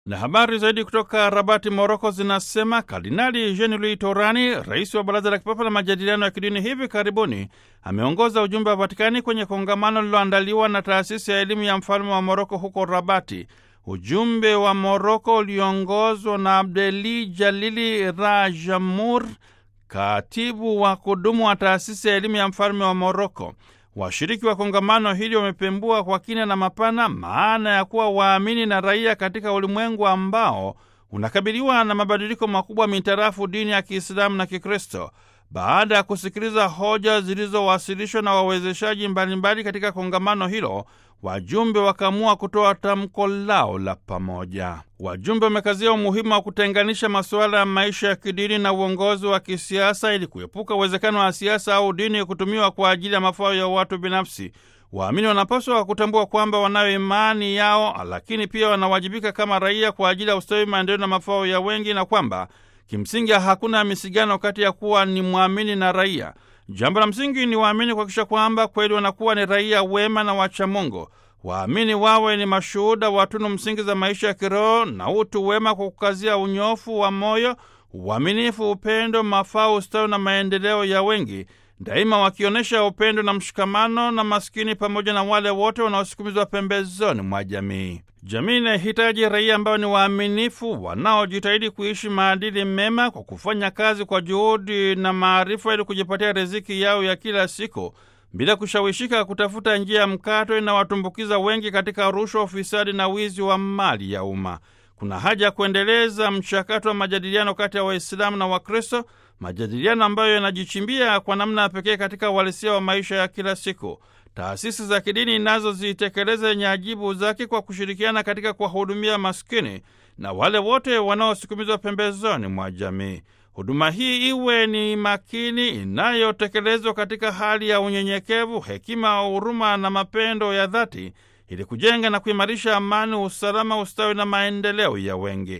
Na habari zaidi kutoka Rabati, Moroko zinasema Kardinali Jean Louis Torani, rais wa Baraza la Kipapa la Majadiliano ya Kidini, hivi karibuni ameongoza ujumbe wa Vatikani kwenye kongamano lililoandaliwa na taasisi ya elimu ya mfalme wa Moroko huko Rabati. Ujumbe wa Moroko uliongozwa na Abdeli Jalili Rajamur, katibu wa kudumu wa taasisi ya elimu ya mfalme wa Moroko. Washiriki wa kongamano hili wamepembua kwa kina na mapana maana ya kuwa waamini na raia katika ulimwengu ambao unakabiliwa na mabadiliko makubwa mitarafu dini ya Kiislamu na Kikristo. Baada ya kusikiliza hoja zilizowasilishwa na wawezeshaji mbalimbali katika kongamano hilo, wajumbe wakaamua kutoa tamko lao la pamoja. Wajumbe wamekazia umuhimu wa kutenganisha masuala ya maisha ya kidini na uongozi wa kisiasa ili kuepuka uwezekano wa siasa au dini kutumiwa kwa ajili ya mafao ya watu binafsi. Waamini wanapaswa kutambua kwamba wanayo imani yao, lakini pia wanawajibika kama raia kwa ajili ya ustawi, maendeleo na mafao ya wengi, na kwamba kimsingi hakuna misigano kati ya kuwa ni mwamini na raia. Jambo la msingi ni waamini kuhakikisha kwamba kweli wanakuwa ni raia wema na wachamungu. Waamini wawe ni mashuhuda wa tunu msingi za maisha ya kiroho na utu wema, kwa kukazia unyofu wa moyo, uaminifu, upendo, mafao, ustawi na maendeleo ya wengi, daima wakionyesha upendo na mshikamano na maskini pamoja na wale wote wanaosukumizwa pembezoni mwa jamii. Jamii inahitaji raia ambao ni waaminifu, wanaojitahidi kuishi maadili mema kwa kufanya kazi kwa juhudi na maarifa ili kujipatia riziki yao ya kila siku bila kushawishika kutafuta njia ya mkato inawatumbukiza wengi katika rushwa, ufisadi na wizi wa mali ya umma. Kuna haja ya kuendeleza mchakato wa majadiliano kati ya Waislamu na Wakristo, majadiliano ambayo yanajichimbia kwa namna ya pekee katika uhalisia wa maisha ya kila siku. Taasisi za kidini nazo zitekeleze yenye ajibu zake kwa kushirikiana katika kuwahudumia maskini na wale wote wanaosukumizwa pembezoni mwa jamii. Huduma hii iwe ni makini, inayotekelezwa katika hali ya unyenyekevu, hekima, huruma na mapendo ya dhati, ili kujenga na kuimarisha amani, usalama, ustawi na maendeleo ya wengi.